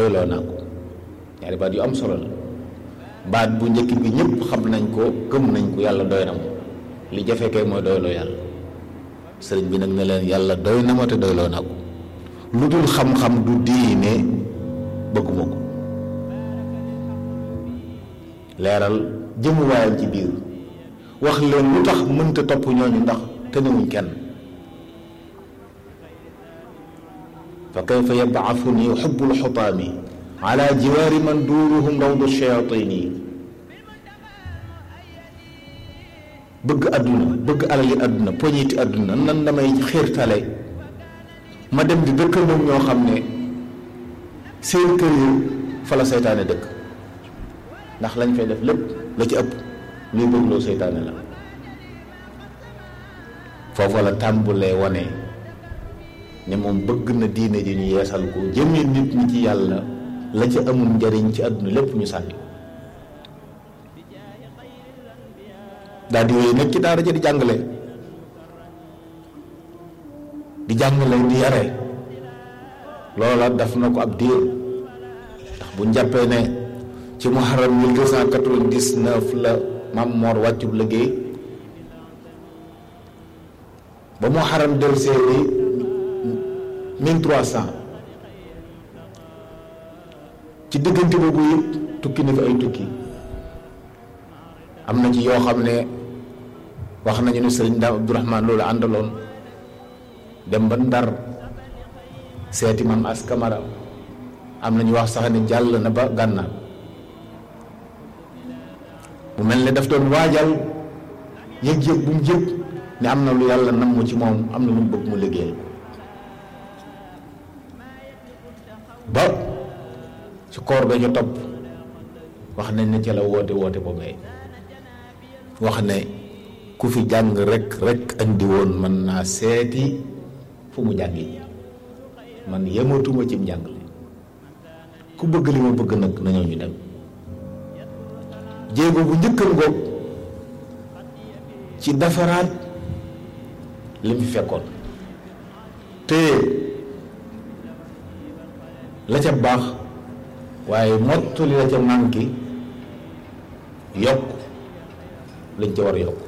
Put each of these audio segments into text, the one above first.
doyloo naa ko ñaari baat yu am solo la baat bu njëkk bi ñëpp xam nañ ko gëm nañ ko yàlla doy na ma li jafe kay mooy doyloo yàlla sëriñ bi nag ne leen yàlla doy na ma te doyloo naa ko lu dul xam-xam du diine bëgguma ko leeral jëmuwaayam ci biir wax leen lu tax mënta topp ñooñu ndax tënewuñ kenn fa kayfa yab'athuni xubbul xutaami ala jiwaari man duuruhum rawdu shayatini bëgg àdduna bëgg alali àdduna poñiti àdduna nan damay xiirtale ma dem di dëkkandoom ñoo xam ne seen kër yi fa la seytaane dëkk ndax lañ fay def lépp la ci ëpp luy bëgg loo seytaane la foofu la tàmbulee wane ne moom bëgg na diine ji ñu yeesal ko jëme nit ñi ci yàlla la ca amul njariñ ci àdduna lépp ñu sànni daal di wéy nag ci daara ja di jàngale di jàngale di yare loola daf na ko ab diir ndax bu njàppee ne ci muharram 1299 la Maam Moor wàccub liggéey ba muharram delsee di 1300 ci diggante boobu yëpp tukki na fi ay tukki am na ci yoo xam ne wax nañu ne sëriñ Daam Abdourahman loolu àndaloon dem ba Ndar seeti Maam As Kamara am na ñu wax sax ne jàll na ba gànnaar mu mel ne daf doon waajal yëg-yëg bu mu jëg ne am na lu yàlla namm ci moom am na lu mu bëgg mu liggéeyal ba ci koor ga ñu topp wax nañ ne ca la woote woote boobee wax ne ku fi jàng rek rek andi woon mën naa seeti fu mu jàngi man yematuma ci njàngale ku bëgg li ma bëgg nag nañoo ñu dem jéego bu njëkkan ngoog ci defaraat li mu fi fekkoon te la ca baax waaye mottali la ca manqué yokk lañ ca war a yokk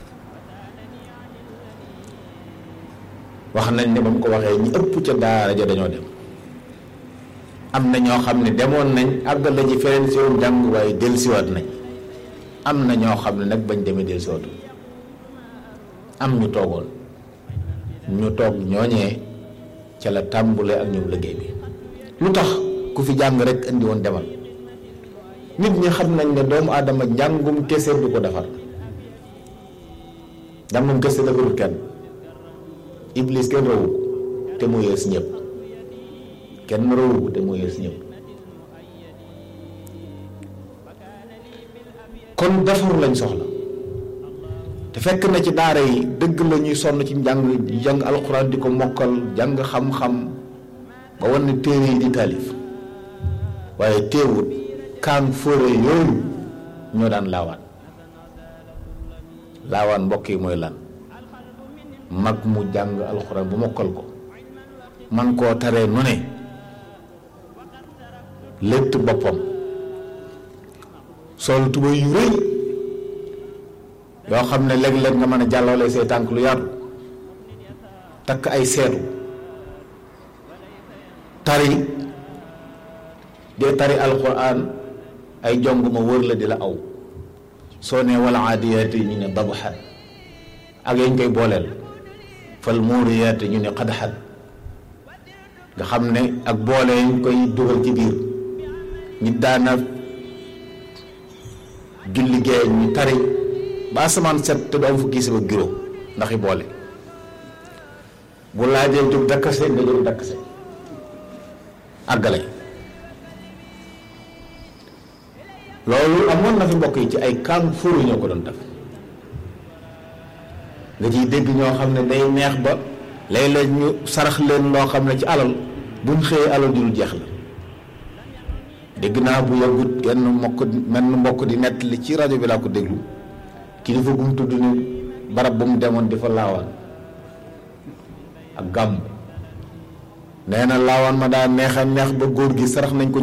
wax nañ ne ba mu ko waxee ñi ëpp ca daara ja dañoo dem am na ñoo xam ne demoon nañ àggal la ci feneen si woon jàng waaye dellusiwaat nañ am na ñoo xam ne nag bañ demee dellusiwaatu am ñu toogoon ñu toog ñooñee ca la tàmbulee ak ñoom liggéey bi lu tax ku fi jàng rek indi woon demal nit ñi xam nañ ne doomu aadama njàngum kese du ko defar njàngum kese defarul kenn iblis kenn rawu ko te mu yées ñëpp kenn rawu ko te mu yées ñëpp kon defaru lañ soxla te fekk na ci daara yi dëgg la ñuy sonn ci njàng jàng alxuraan di ko mokkal jàng xam-xam ba wan ne téere yi di taalif waaye teewut kaan fóore yooyu ñoo daan laawaan laawaan mbokk yi mooy lan mag mu jàng alxuraan bu mokkal ko man koo taree nu ne létt boppam sol tuba yu rëy yoo xam ne léeg-léeg nga mën a jàllale say tànk lu yaatu takk ay seetu tari dee tari alxuraan ay jong ma wër la di la aw soo ne wala aadiyaati ñu ne dabxat ak yañ koy booleel fal muuriyaati ñu ne xadxat nga xam ne ak boole yañ koy dugal ci biir nit daana julli géej ñu tari ba asamaan set te du am fu gis ba giro ndax i boole bu laajee jóg dakkase nga jóg dakkase àggale loolu amoon na fi mbokk yi ci ay kàng fóoru ñoo ko doon def nga ciy dégg ñoo xam ne day neex ba léeg-léeg ñu sarax leen loo xam ne ci alal buñ xëyee alal ju jeex la dégg naa bu yàggut genn mbokk menn mbokk di nettali ci rajo bi laa ko déglu kilifa gu mu tudd ni barab bu mu demoon di fa laawaan ak gàmm nee na laawaan ma daa neex a neex ba góor gi sarax nañ ko